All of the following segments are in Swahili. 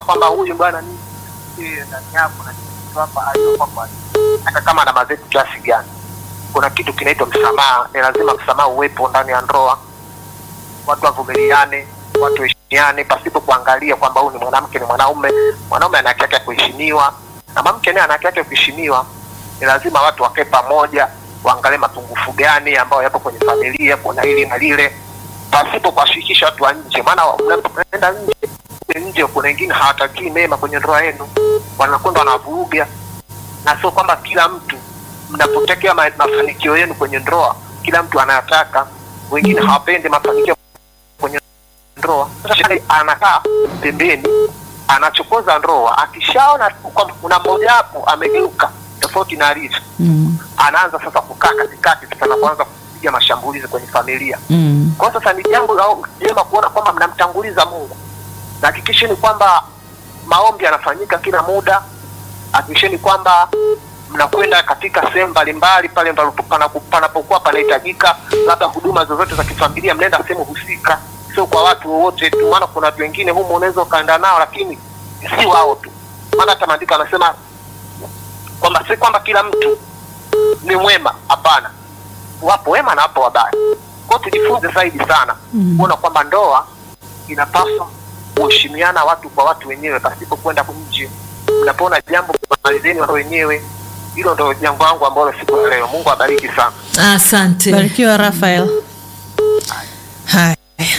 kwamba huyu bwana ni eh, ndani yako na kitu hapa aliyokuwa kwa hata kama ana mazeti kiasi gani, kuna kitu kinaitwa msamaha. Ni lazima msamaha uwepo ndani ya ndoa, watu wavumiliane, watu waheshimiane pasipo kuangalia kwamba huyu ni mwanamke ni mwanaume. Mwanaume ana haki yake ya kuheshimiwa na mwanamke naye ana haki yake ya kuheshimiwa. Ni lazima watu wakae pamoja, waangalie mapungufu gani ambayo yapo kwenye familia, kuna hili na lile, pasipo kuwashirikisha watu wa nje, maana mnapoenda nje kule nje kuna wengine hawatakii mema kwenye ndoa yenu, wanakwenda wanavuruga, na sio kwamba kila mtu mnapotekea ma, mafanikio yenu kwenye ndoa, kila mtu anayataka. Wengine hawapendi mafanikio kwenye ndoa. Sasa shetani anakaa pembeni, anachokoza ndoa. Akishaona kwamba kuna mmoja wapo amegeuka tofauti na alivyo, Mm. anaanza sasa kukaa katikati, sasa na kuanza kupiga mashambulizi kwenye familia. Mm. Kwa hiyo sasa ni jambo la jema kuona kwamba mnamtanguliza Mungu, na hakikisheni kwamba maombi yanafanyika kila muda. Hakikisheni kwamba mnakwenda katika sehemu mbalimbali pale panapo- panapo- panapokuwa panahitajika, labda huduma zozote za kifamilia, mnaenda sehemu husika, sio kwa watu wowote tu, maana kuna watu wengine humu unaweza ukaenda nao, lakini si wao tu, maana hata maandiko anasema kwamba si kwamba kila mtu ni mwema, hapana, wapo wema na wapo wabaya. Kwa hiyo tujifunze zaidi sana Mm. kuona kwamba ndoa inapaswa kuheshimiana watu kwa watu wenyewe pasipo kwenda nje. Mnapoona jambo malizeni wao wenyewe. Hilo ndo jambo langu ambalo siku ya leo. Mungu abariki sana. Asante. Barikiwa Rafael. Haya,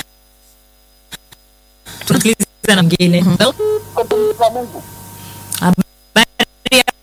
tunasikiliza na mwingine. Mungu Habari ya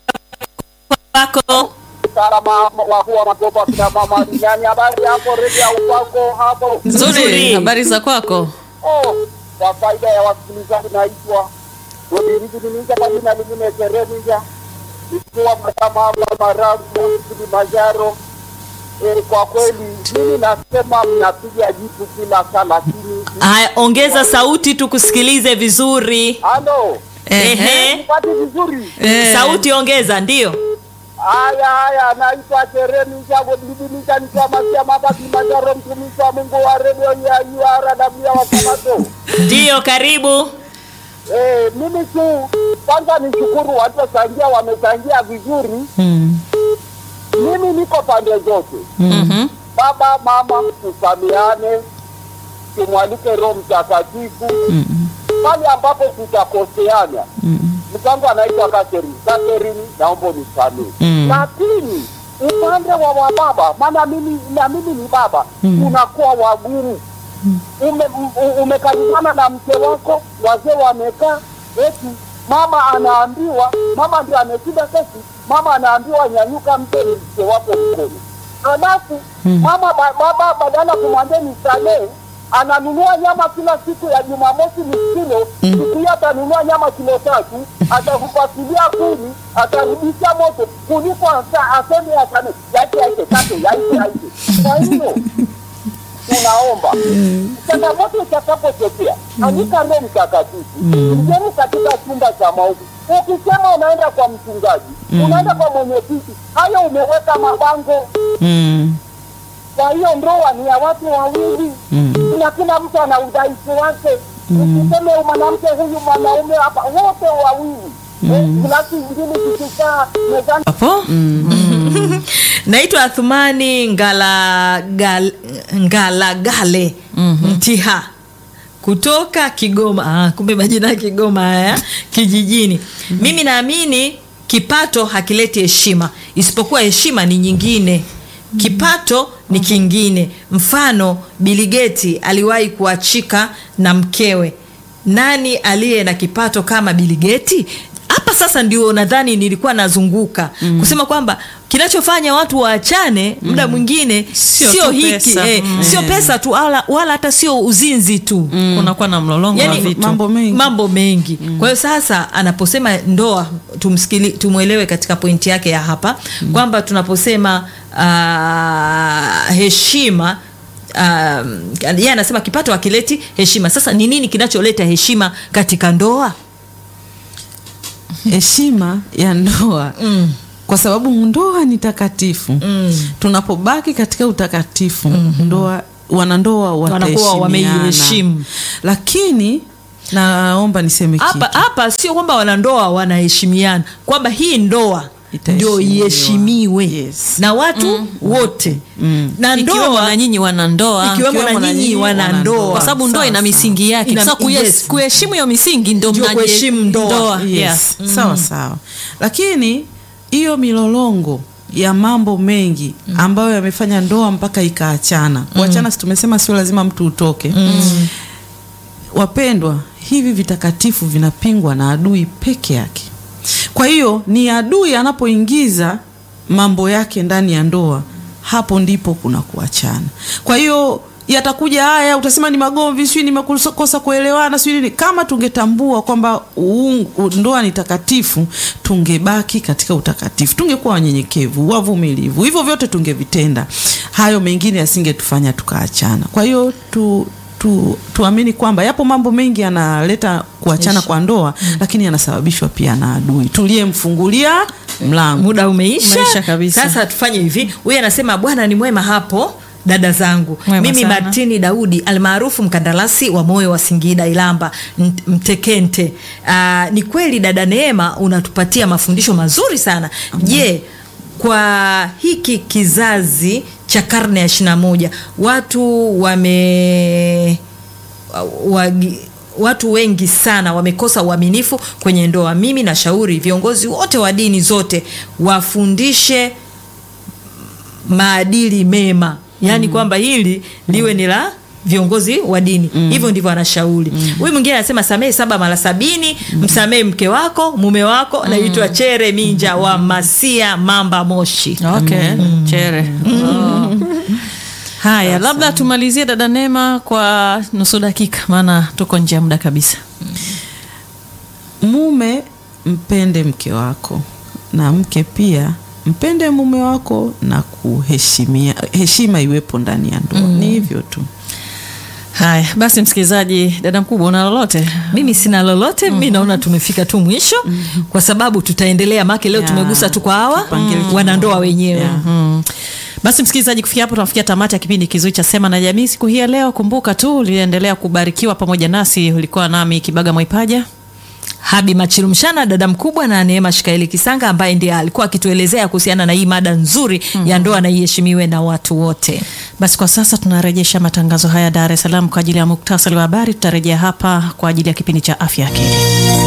kwako? salama wakuu wa makopa kina mama duniani. Habari yako redio ya upako hapo? Nzuri. Habari za kwako? Oh, kwa faida ya wasikilizaji, naitwa Godilizininja kwa jina lingine Jereminja, ikiwa makama hapa Marangu, Kilimanjaro. E, kwa kweli mimi nasema mnapiga jipu kila saa, lakini Haya, ongeza sauti tukusikilize vizuri. halo, Ehe. nipati vizuri. Eh. Sauti ongeza, ndio. Haya haya, naitwa Jereminja Godilizininja, nikiwa Masiama hapa Kilimanjaro, mtumishi wa Mungu wa redio ya URW ya Wasamato. Ndio, karibu. Eh, mimi tu kwanza nishukuru waliochangia, wamechangia vizuri. Mm. Mimi niko pande zote, Mhm. baba mama, tusamiane, tumwalike Roho Mtakatifu Mm. pale ambapo tutakoseana. Mm. Mtangu anaitwa Catherine. Catherine, naomba unisamehe, Mm. lakini upande wa wababa, maana mimi na mimi ni baba, Mm. tunakuwa wagumu ume, u- umekaribana na mke wako, wazee wamekaa, eti mama anaambiwa, mama ndio ameshinda kesi, mama anaambiwa nyanyuka, mpe mke wako mkono. Halafu Mm. mama ba, baba badala kumwambia nisamehe, ananunua nyama kila siku ya Jumamosi ni kilo, siku hiyo atanunua nyama kilo tatu, atakupatilia kuni, atarudisha moto kuliko asa- aseme asame yaite yaite tatu yaite yaite. Kwa hiyo tunaomba changamoto itakapotokea, andika Roho Mtakatifu, ingieni katika chumba cha maombi. Ukisema unaenda kwa mchungaji, unaenda kwa mwenyekiti, hayo umeweka mabango. Mm. Kwa hiyo ndoa ni ya watu wawili Mm. na kila mtu ana udhaifu wake. Usiseme mwanamke huyu mwanaume hapa, wote wawili Eh, glasi mbili zikikaa mezani Hapo? Naitwa Athumani Ngala, gal, Ngalagale Mtiha kutoka Kigoma. Ah, kumbe majina ya Kigoma haya kijijini. Mimi naamini kipato hakileti heshima, isipokuwa heshima ni nyingine. Kipato ni kingine. Mfano, Biligeti aliwahi kuachika na mkewe. Nani aliye na kipato kama Biligeti? Hapa sasa ndio nadhani nilikuwa nazunguka kusema kwamba kinachofanya watu waachane muda mwingine Sio sio tu hiki pesa. eh, Mm. sio pesa tu wala, wala hata sio uzinzi tu kunakuwa na mlolongo Yani, wa vitu mambo mengi. mambo mengi kwa hiyo sasa anaposema ndoa tumsikili tumwelewe katika pointi yake ya hapa kwamba tunaposema uh, heshima um, yeye anasema kipato hakileti heshima sasa ni nini kinacholeta heshima katika ndoa heshima ya ndoa mm. kwa sababu ndoa ni takatifu Mm. tunapobaki katika utakatifu ndoa wanandoa Wanakuwa wataheshimiana. wameiheshimu. lakini naomba niseme hapa kitu hapa sio kwamba wanandoa wanaheshimiana kwamba hii ndoa Itaheshimiwa. ndio iheshimiwe Yes. na watu wote na ikiwemo ndoa na nyinyi wanandoa ikiwemo Ikiwemo na na nyinyi nyinyi wanandoa kwa sababu ndoa ina Sawa, misingi yake Ina- sasa kuye- yes. kuheshimu hiyo misingi ndo Ndio mnaje- kuheshimu ndoa. yes. yeah. sawa sawa lakini hiyo milolongo ya mambo mengi ambayo yamefanya ndoa mpaka ikaachana kuachana si tumesema sio lazima mtu utoke wapendwa hivi vitakatifu vinapingwa na adui peke yake kwa hiyo ni adui anapoingiza mambo yake ndani ya ndoa hapo ndipo kuna kuachana kwa hiyo yatakuja haya utasema ni magomvi sijui nimekosa kuelewana sijui nini kama tungetambua kwamba uung- u- ndoa ni takatifu tungebaki katika utakatifu tungekuwa wanyenyekevu wavumilivu hivyo vyote tungevitenda hayo mengine yasingetufanya tukaachana kwa hiyo tu tu, tuamini kwamba yapo mambo mengi yanaleta kuachana kwa ndoa lakini yanasababishwa pia na adui tuliyemfungulia mlango muda umeisha, Umeisha kabisa. sasa tufanye hivi huyu anasema bwana ni mwema hapo dada zangu Mwema mimi sana. martini daudi almaarufu mkandarasi wa moyo wa singida ilamba Nt- mtekente Aa, ni kweli dada neema unatupatia mafundisho mazuri sana je kwa hiki kizazi cha karne ya ishirina moja watu wame wagi, watu wengi sana wamekosa uaminifu kwenye ndoa mimi nashauri viongozi wote wa dini zote wafundishe maadili mema yaani mm. kwamba hili liwe ni la viongozi wa dini mm. hivyo ndivyo anashauri huyu mwingine anasema samehe saba mara sabini mm. msamehe mke wako mume wako mm. naitwa chere minja wa masia mamba moshi okay chere Oh. haya labda tumalizie dada Neema kwa nusu dakika maana tuko nje ya muda kabisa mume mpende mke wako na mke pia mpende mume wako na kuheshimia heshima iwepo ndani ya ndoa ni hivyo tu haya basi msikilizaji dada mkubwa una lolote mimi sina lolote mi naona tumefika tu mwisho kwa sababu tutaendelea make leo Ya. tumegusa tu kwa hawa Tupangie wanandoa wenyewe Ya. Mm. basi msikilizaji kufikia hapo tunafikia tamati ya kipindi kizuri cha sema na jamii siku hii ya leo kumbuka tu uliendelea kubarikiwa pamoja nasi ulikuwa nami kibaga mwaipaja habi machilumshana dada mkubwa na neema shikaeli kisanga ambaye ndiye alikuwa akituelezea kuhusiana na hii mada nzuri ya ndoa na iheshimiwe na watu wote basi kwa sasa tunarejesha matangazo haya dar es salaam kwa ajili ya muktasari wa habari tutarejea hapa kwa ajili ya kipindi cha afya akili